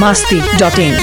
masti dot in.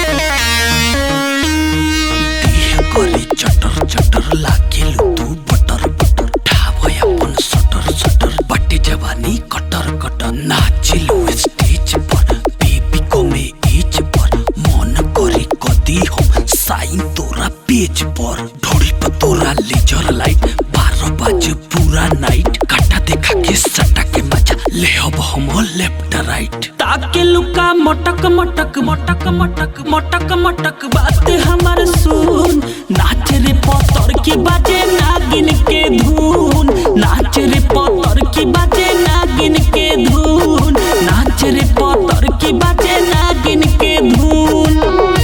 देह करे चटर चटर लागेलु तू बटर बटर ठावय अपन सटर सटर बटे जवानी कटर कटर नाचिलु स्टेज पर बेबी को में एज पर मन करे कदी हम साइन तोरा पेज पर ढोड़ी पर तोरा लेजर लाइट बारह बजे पूरा नाइट काटा देखा के सटा के मजा ले अब हम लेफ्ट राइट ताके लुका मटक मटक मटक मटक मटक मटक बात हमर सुन नाच रे पतर की बाजे नागिन के धुन नाच रे पतर की बाजे नागिन के धुन नाच रे पतर की बाजे नागिन के धुन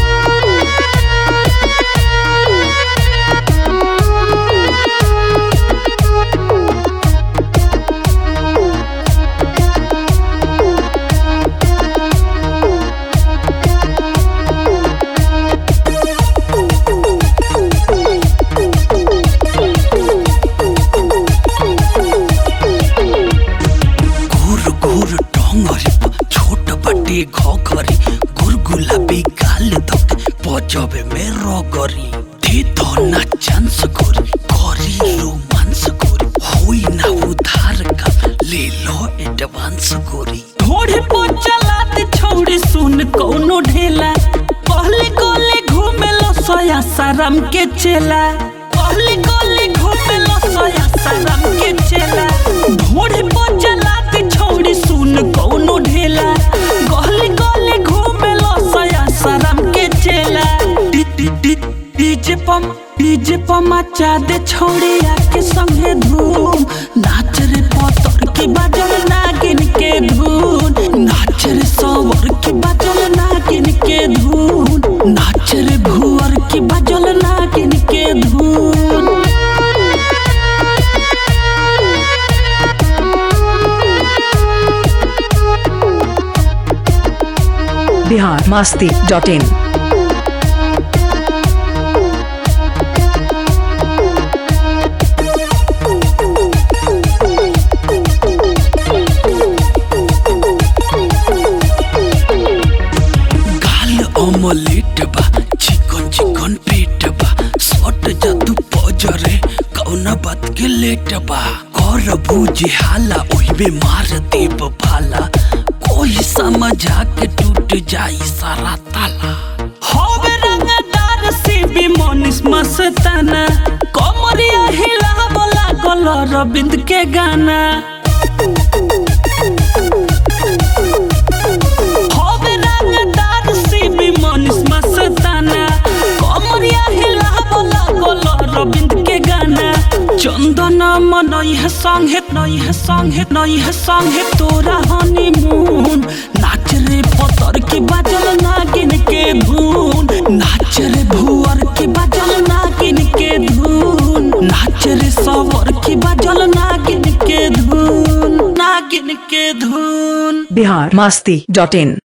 घूर घूर डोंगरी छोट बटे घोघरी गुर गुलाबी गाल धक पजबे में रगरी दे दो ना चांस गोरी करी रोमांस गोरी होई ना उधार का ले लो एडवांस गोरी ढोढ़े पर चलाते छोड़े सुन कौनो ढेला पहले गोले घूमे लो सोया सारम के चेला पहले गोले घूमे लो सोया सारम के चेला ढोढ़े पर चलाते छोड़े सुन कौनो ढेला गली गली घूमे लो सोया सारम के चेला डी डी डी डीजे पम डीजे पम मचा दे छोड़ी आके संगे धूम नाच रे पतर की बाजल नागिन के धून नाच रे सवर की बाजल नागिन के धून नाच रे भुअर की बाजल नागिन के धून Bihar masti dot in. गाल ऑमलेट बा चिकन चिकन पेट बा सट जादू पजरे कौना बात के लेट बा कर बूझे हाला ओहिबे मार देब भाला कोई समझा के टूट जाई सारा ताला होवे रंगदार से भी मनीष मस्ताना कमरिया हिला बोला गल रविंद के गाना होवे रंगदार से भी मनीष मस्ताना कमरिया हिला बोला गल रविंद के गाना चंदन मनई है संगे नई है संगे नई है संगे तोरा हनीमून नाच रे पतर की बाजल नागिन के धून नाच रे भुअर की बाजल नागिन के धून नाच रे सवर की बाजल नागिन के धून नागिन के धून Bihar masti dot in.